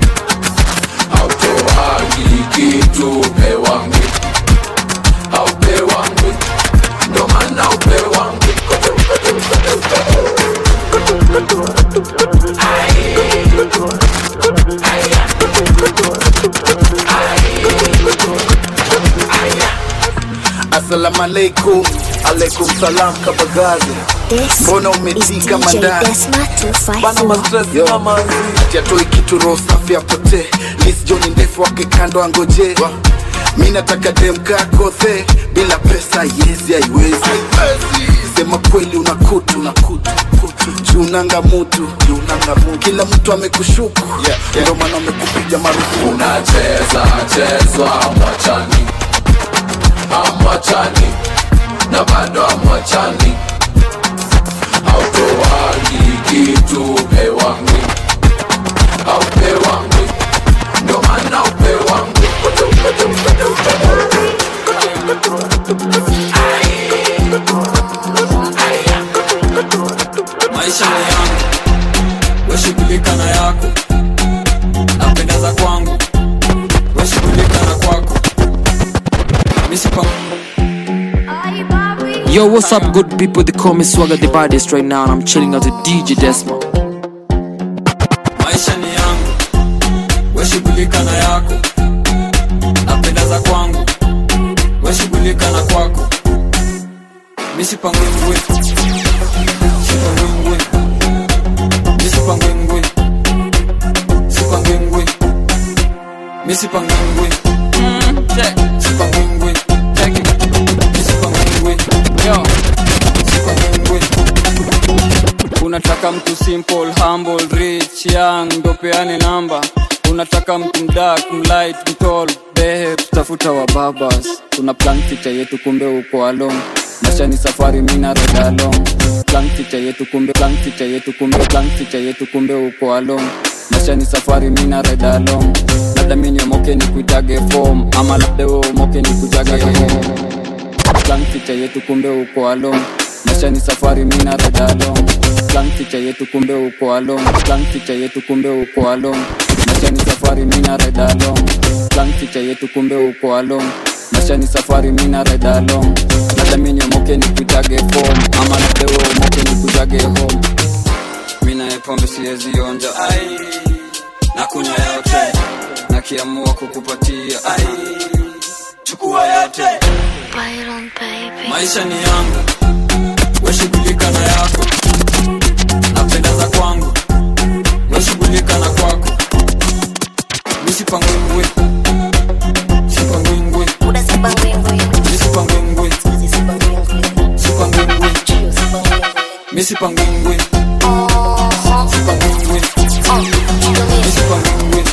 Speaker 19: autoagi kitu pewangi aupewangi ndo maana upewangi
Speaker 1: Assalamu alaikum, alaikum salam kabagazi. Mbona umetika
Speaker 3: DJ
Speaker 1: mandani?
Speaker 3: Desma
Speaker 1: Bana
Speaker 3: 254.
Speaker 1: mastress yo ati atoi kitu roho safi apotee. Liz John ndefu wake kando angoje. Mi nataka dem kakothe bila pesa yezi haiwezi. Sema kweli una kutu na kutu junanga mutu junanga mutu kila mtu amekushuku ndio maana amekupiga marufuku
Speaker 19: unacheza chezwa amwachani amwachani na bado amwachani autoagi kitu pewangi aupewangi ndo maana upewangi
Speaker 22: maisha ni yangu weshughulika na yako misipa
Speaker 11: Yo, what's up, good people? They call me Swagger the baddest right now, and I'm chilling out with DJ Desma.
Speaker 22: maisha ni yangu weshughulika na yako napenda za kwangu weshughulika na kwako misipangwingwi sipangwingwi misipangwingwi sipangwingwi misipangwingwi sipangwingwi misipangwingwi yo sipangwingwi unataka mtu simple humble rich young ndo peane namba unataka mtu mdak mlight mtol behe tutafuta wa babas tuna plan ficha yetu kumbe uko along maisha ni safari mina reda along plan ficha yetu kumbe plan ficha yetu kumbe plan ficha yetu kumbe uko along maisha ni safari mina reda along labda mini omoke ni kuitage form ama labda we omoke ni kujage home plan ficha yetu kumbe uko along maisha ni safari mina reda along plan ficha yetu kumbe uko along plan ficha yetu kumbe uko along maisha ni safari mina reda along plan ficha yetu kumbe uko along maisha ni safari mina reda along labda mini omoke ni kuitage form ama labda we omoke ni kujage home mina pombe siwezi onja ai na kunywa yote nakiamua kukupatia ai chukua yote maisha ni yangu weshughulika na yako napenda za kwangu weshughulika na kwako misipangwingwi sipangwingwi misipangwingwi sipangwingwi misipangwingwi sipangwingwi misipangwingwi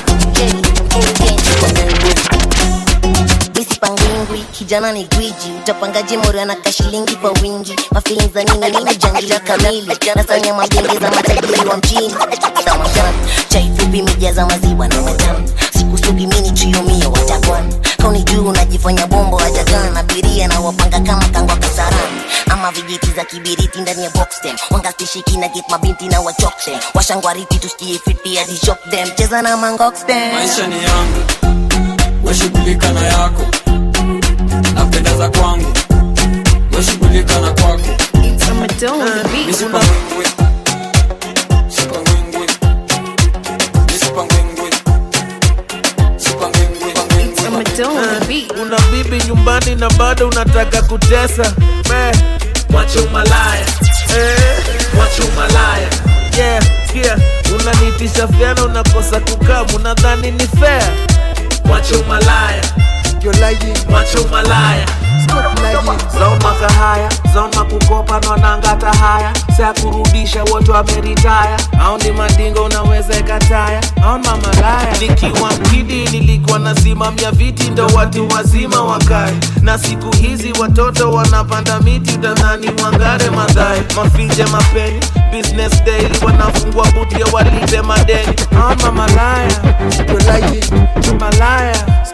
Speaker 2: misipangwingwi kijana ni gwiji utapangaje morio na kashilingi kwa wingi mafilin za nini nini jangila kamili nasanya mabenge za matajiri wa mjini samajan chaifupi mijaza maziwa na matamu sikusugi mini triomio watakwan kauni juu unajifanya bombo hajagana abiria na wapanga kama kangwa kasarani ama vijiti za kibiriti ndani ya boxtem wangastishiki na get mabinti na wachoktem washangwariti tusikie fiti hadi shock them cheza na mangoxtem
Speaker 22: maisha ni yangu weshughulika na yako napenda za kwangu weshughulika na kwako misipangwingwi sipangwingwi misipangwingwi sipangwingwi
Speaker 1: una bibi nyumbani na bado unataka kutesa Me, mwache umalaya eh, mwache umalaya yeah, yeah. unanitisha fyana unakosa kukaa unadhani ni fair mwache umalaya mwache umalaya zauma kahaya zauma kukopa nwanangata haya saa kurudisha wote wameritaya au ni mandingo unaweza ikataya au mamalaya nikiwa mkidi nilikuwa nasimamia viti ndo watu wazima wakae na siku hizi watoto wanapanda miti utadhani wangare madhae mafinje mapeni business daily wanafungua buti ya walipe madeni au mamalaya malaya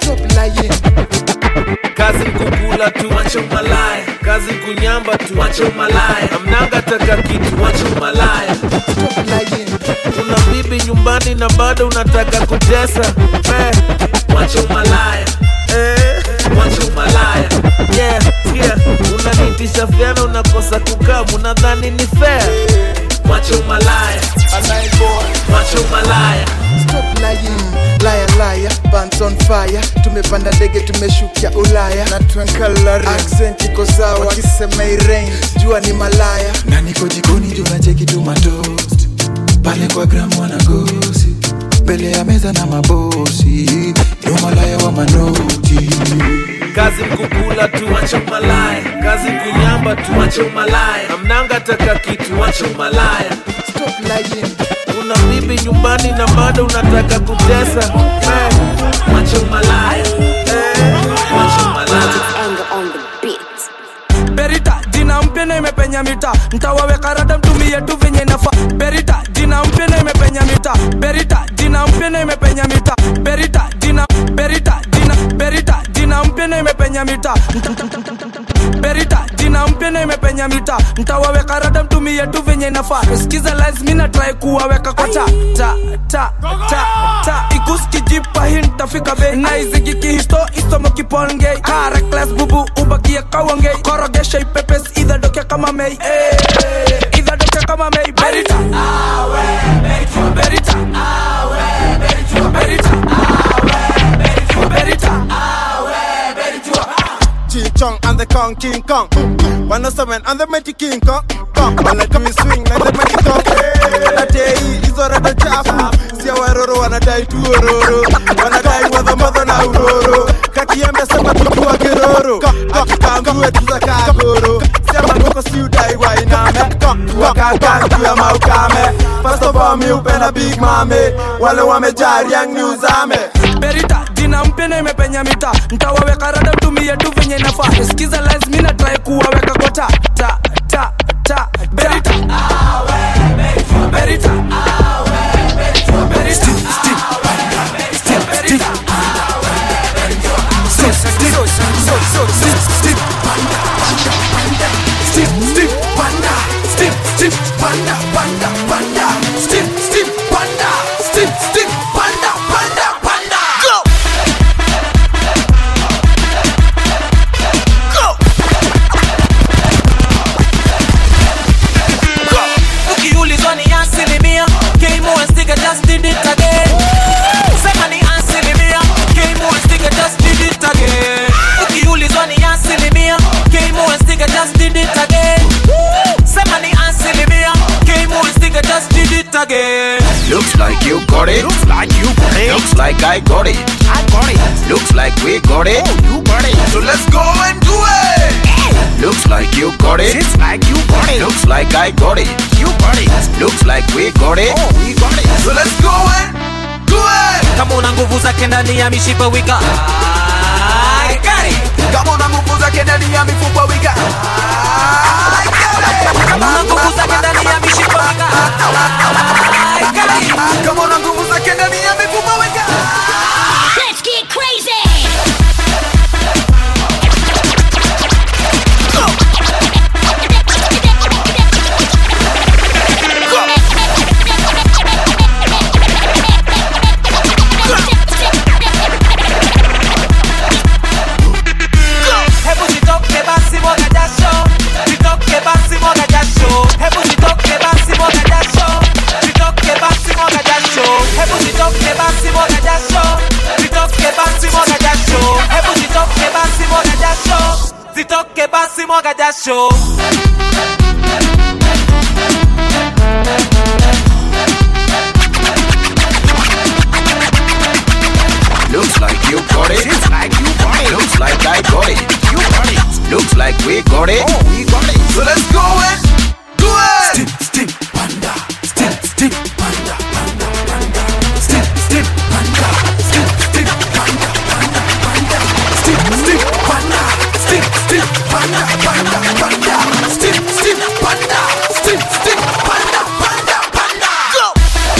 Speaker 1: kazi kukula tu wacha umalaya kazi kunyamba tu wacha umalaya amnanga taka kitu wacha umalaya una bibi nyumbani na bado unataka kutesa eh, wacha umalaya eh, wacha umalaya yeah, yeah. unanitisha fyana unakosa kukaa unadhani ni fair wacha umalaya wacha umalaya
Speaker 25: Stop lying, liar liar, pants on fire. Tumepanda ndege tumeshukia Ulaya na twenkalari accent iko sawa, wakisema irain jua ni malaya, na niko jikoni juu nacheki tu matoast pale kwa gram wanagosi mbele ya meza na mabosi, yo malaya wa manoti
Speaker 1: kazi kukula tu wacha umalaya kazi kunyamba tu wacha umalaya amnanga taka kitu wacha umalaya
Speaker 25: Stop lying.
Speaker 1: una bibi nyumbani na bado unataka kutesa eh, wacha umalaya eh, wacha umalaya
Speaker 6: berita jina mpya na imepenya mita ntawaweka rada mtumie tu venye nafa berita jina mpya na imepenya mita berita jina mpya na imepenya mita berita jina berita jina berita jina mpya na imepenya mita berita jina jina mpya na imepenya mita ntawaweka rada mtumie tu venye nafaa skiza lines mi natrai kuwaweka kwa ta ta ta ta ta ikuskijipa hi ntafika bei naizigiki isomo kipongei karekles bubu ubakie kawangei korogesha ipepes idhadoke kama mei Eh, idhadoke kama mei berita berita berita berita
Speaker 5: Ching-chong and the Kong King Kong. 107 and the mighty King Kong. Kong. Wanna me swing like the mighty Kong. Wanadai hizo rada chafu. Sia waroro wanadai tu ororo. Wanadai wadha madha na uroro. Kakiembe sema tukiwa kiroro. Akikamgue tuza kagoro. Sia magoko si udai wainame. Wakakangu ya maukame. First of all mi upenda Big Mame. Wale wamejari yang ni uzame.
Speaker 6: berita jina mpya na imepenya mita ntawaweka rada mtumie tu venye nafaa skiza lines mi natrai kuwaweka kwa ta ta ta ta berita berita berita
Speaker 13: ukiulizwa ni asilimia kmuestiga just did it again sema ni asilimia kmuestiga just did it again ukiulizwa ni asilimia kmuestiga just did it again sema ni asilimia kmuestiga just did it again
Speaker 15: Looks like you got it. Looks like you got it. Looks like I got it. I got it. Looks like we got it. Oh, you got it. So let's go and do it. Looks like you got it. It's like you got it. Looks like I got it. You got it. Looks like we got it. Oh, we got it. So let's go and do it.
Speaker 13: kama una nguvu zake ndani ya mishipa wika I got it.
Speaker 15: Kama una nguvu zake ndani ya mifupa wika.
Speaker 13: kama una nguvu zake ndani ya mishipa wika I got it.
Speaker 15: Kama una nguvu zake ndani ya mifupa wika.
Speaker 16: Let's get crazy.
Speaker 13: Hebu jitoke basi mwaga jasho Jitoke basi mwaga jasho Hebu jitoke basi mwaga jasho Jitoke basi mwaga jasho Hebu jitoke basi mwaga jasho Jitoke basi mwaga jasho Hebu jitoke basi mwaga jasho Zitoke basi mwaga jasho
Speaker 15: Looks like you got it. It's like you got it. Looks like I got it. You got it. Looks like we got it. Oh, we got it. So let's go and do it. Step, step, panda. Step, step, panda, panda, panda. Step, step, panda. Step, step, panda, panda, panda. Step, step, panda. Step, step, panda, panda, panda. Step, step, panda. Step, step, panda, panda, panda. Go.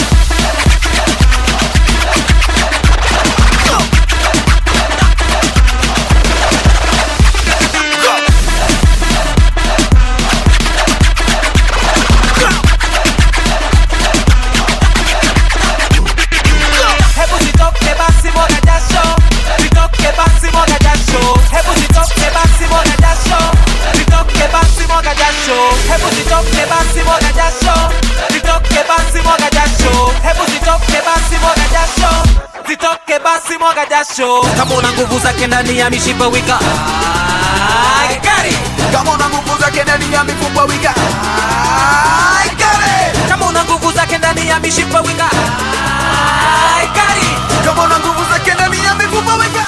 Speaker 13: Hebu jitoke basi mwaga jasho Jitoke basi mwaga jasho Hebu jitoke basi mwaga jasho Jitoke basi mwaga jasho Hebu jitoke basi mwaga jasho Jitoke basi mwaga jasho Hebu jitoke basi mwaga jasho Jitoke basi mwaga jasho Kama una nguvu zake ndani ya mishipa wika I got it.
Speaker 15: Kama una nguvu zake ndani ya mifupa wika. I got it.
Speaker 13: Kama una nguvu zake ndani ya mishipa wika I got it.
Speaker 15: Kama una nguvu zake ndani ya mifupa wika.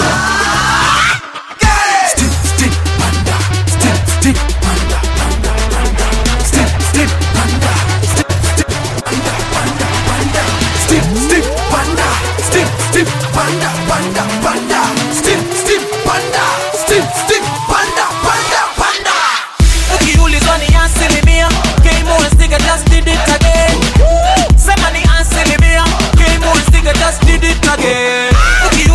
Speaker 15: Step, step, panda. Step, step, panda, panda, panda. Step, step, panda. Step, step, panda, panda, panda. Step, step, panda. Step, step, panda, panda, panda. Step, step, panda. Step, step, panda, panda, panda.
Speaker 13: ukiulizwa ni asilimia kmuestiga just did it again sema ni asilimia kmuestiga just did it again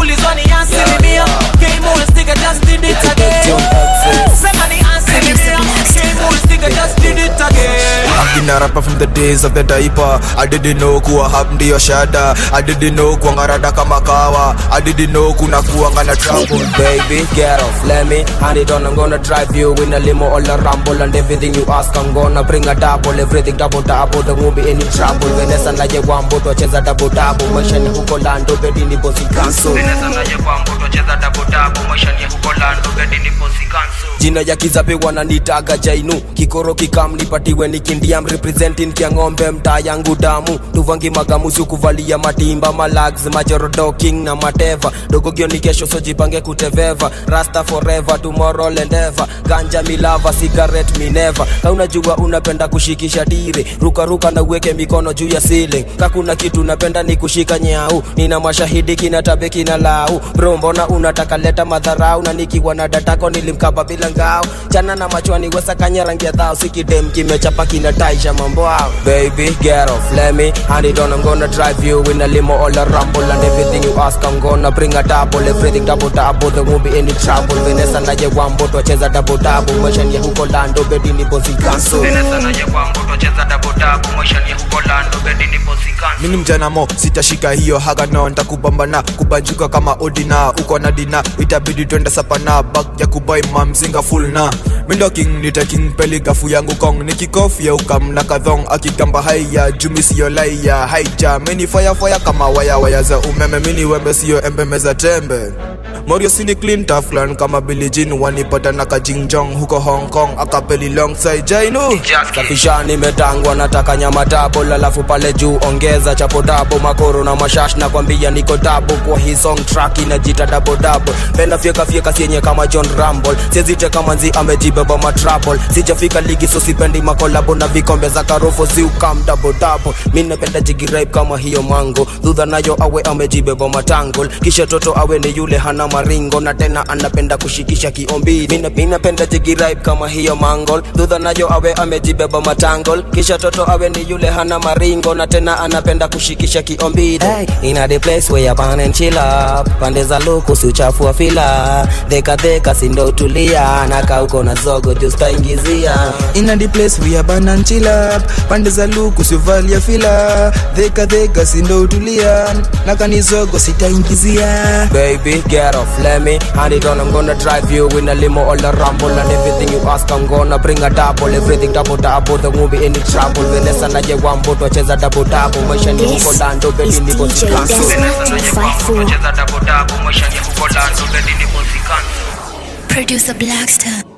Speaker 8: marapa from the days of the diaper I didn't know kuwa hap ndiyo shada I didn't know kuangarada kama kawa I didn't know kuna kuanga na trouble
Speaker 9: Baby, get off, let me hand it on. I'm gonna drive you in a limo all a rumble and everything you ask. I'm gonna bring a double, everything double double. There won't be any trouble. Vanessa na ye wambo twacheza double double. Maisha ni huko lando, bedi ni bosi kanso. Vanessa na ye wambo twacheza double double. Maisha ni huko lando, bedi ni bosi kanso. Jina ya kizabe wananitaga jainu kikoro kikam nipatiwe nikindiam representing kia ng'ombe mtaa yangu damu tuvangi magamusi kuvalia matimba malags majorodo king na mateva dogogio ni kesho sojipange kuteveva rasta forever tomorrow lendeva ganja milava cigarette mineva ka unajua unapenda kushikisha tire rukaruka na uweke mikono juu ya ceiling ka kuna kitu napenda ni kushika nyau nina mashahidi kina tabe kina lau bro mbona unataka leta madharau na nikiwa na datako nilimkaba bila ngao chana na machwani wesa kanya rangi ya dhao sikidem kimechapa kinataisha mambo ao baby get off let me hand it on I'm gonna drive you in a limo all a rumble and everything you ask I'm gonna bring a double everything double double there won't be any trouble Vanessa na ye wambo twacheza double double maisha ni ya huko lando bedi ni bosi kanso Vanessa na ye wambo twacheza double double maisha ni ya huko lando bedi ni bosi kanso
Speaker 8: mini mjana mo sitashika hiyo haga no ntakupambana kubanjuka kama odina uko na dina itabidi twende sapana bag ya kubai mamzinga full na mindo king nita king peli gafu yangu kong nikikofia ukamna kadhong akigamba haya jumi siyo laia haija mini fire fire kama waya waya za umeme mini wembe siyo embe meza tembe Morio sini clean taflan kama Billie Jean wanipata na kajingjong huko Hong Kong akapeli long side jainu
Speaker 9: safishani metangwa nataka nyama tabo alafu pale juu ongeza chapo dabo makoro na mashash na kwambia niko dabo kwa hii song track inajita dabo dabo penda fyeka fyeka sienye kama John Rumble siezite kama nzi amejibeba matrable sijafika ligi so sipendi makolabo na vikombe za karofo si ukam dabo dabo mi napenda jigi rape kama hiyo mango dhudha nayo awe amejibeba matangol kisha toto awe ni yule hana maringo na tena anapenda kushikisha kiombi Mina- mi napenda jigi rape kama hiyo mangol dhudha nayo awe amejibeba matangol kisha toto awe ni yule hana maringo na tena anapenda kushikisha kiombido hey, ina the place where you burn and chill up pande za luku si uchafu wa fila dheka dheka sindo tulia naka uko na zogo justaingizia
Speaker 10: ina the place we are burn and chill up pande za luku sivalia fila dheka dheka sindo utulia na kanizogo sitaingizia
Speaker 9: Baby, get off, let me hand it on. I'm gonna drive you in a limo all a rumble and everything you ask. I'm gonna bring a double, everything double double. There won't be any trouble. Vanessa na ye wambo twacheza double double. Maisha ni huko lando, bedi ni bosi kanso. Vanessa na ye wambo twacheza double double. Maisha ni huko lando, bedi ni bosi kanso.
Speaker 16: Producer Blackstar.